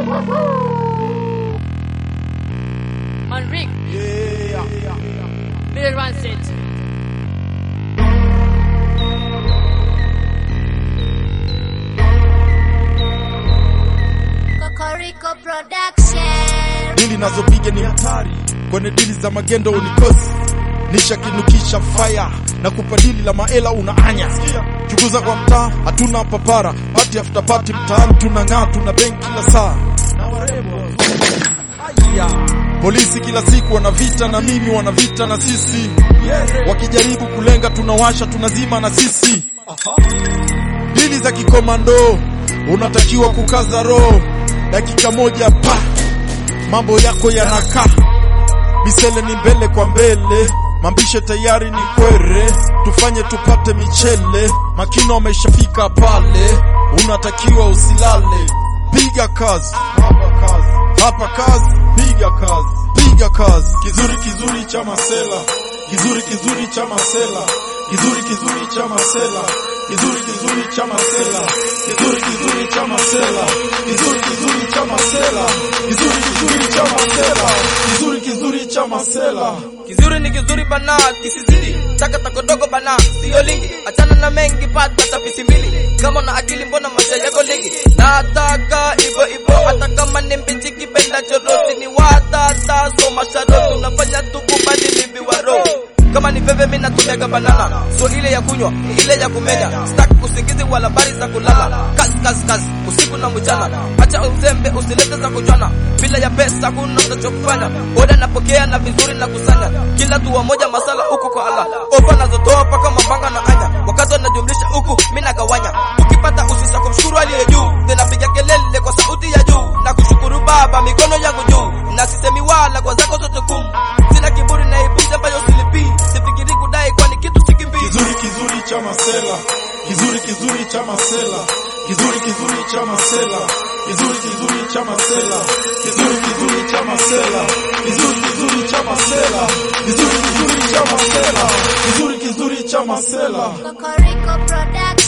Man Rick, Yeah. Middle One Set. Kokoriko Production. Dili nazopiga ni hatari, kwenye dili za magendo unikosi nishakinukisha fire na kupa dili la maela unaanya chukuza kwa mtaa hatuna papara pati after pati mtaani tunang'aa tuna benki kila saa Aya. polisi kila siku wana vita na mimi wana vita na sisi wakijaribu kulenga tunawasha tunazima na sisi dili za kikomando unatakiwa kukaza roho dakika moja pa mambo yako yanakaa misele ni mbele kwa mbele mambishe tayari ni kwere tufanye tupate michele makino ameshafika pale unatakiwa usilale piga kazi hapa kazi piga kazi piga kazi kizuri kizuri cha masela kizuri kizuri cha masela kizuri kizuri cha masela kizuri kizuri cha masela kizuri kizuri cha masela kizuri kizuri cha masela kizuri kizuri cha masela kizuri kizuri cha masela Kizuri ni kizuri bana, kisizidi taka takodogo bana, sio lingi. Achana na mengi, pata tapisi mbili. Kama na akili, mbona maisha yako lingi? Nataka ivo ivo, hata kama ni mbichi, kipenda chorosi ni watata. So masharoti unafanya tukubali liviwa roho kama ni veve mimi natumiaga banana, so ile ya kunywa ile ya kumenya. Sitaki kusingizi wala bari za kulala, kazi kazi kazi usiku na mchana. Acha uzembe usilete za kuchana, bila ya pesa kuna utachokufanya. Oda napokea na vizuri na kusanya, kila dua moja masala huko kwa Allah. Ofa nazotoa paka mabanga na anya, wakati wanajumlisha huku mimi nagawanya. Ukipata usisa kumshukuru aliye juu, tena piga kelele kwa sauti ya juu na kushukuru Baba, mikono yangu juu, na sisemi wala kwa zako zote kumu. Sina kiburi na ibuzi ambayo silipii, sifikiri kudai kwani kitu sikimbii. kizuri kizuri cha masela kizuri kizuri cha masela kizuri kizuri cha masela kizuri kizuri cha masela kizuri kizuri cha masela kizuri kizuri cha masela kizuri kizuri cha masela kizuri kizuri cha masela Kokoriko Production.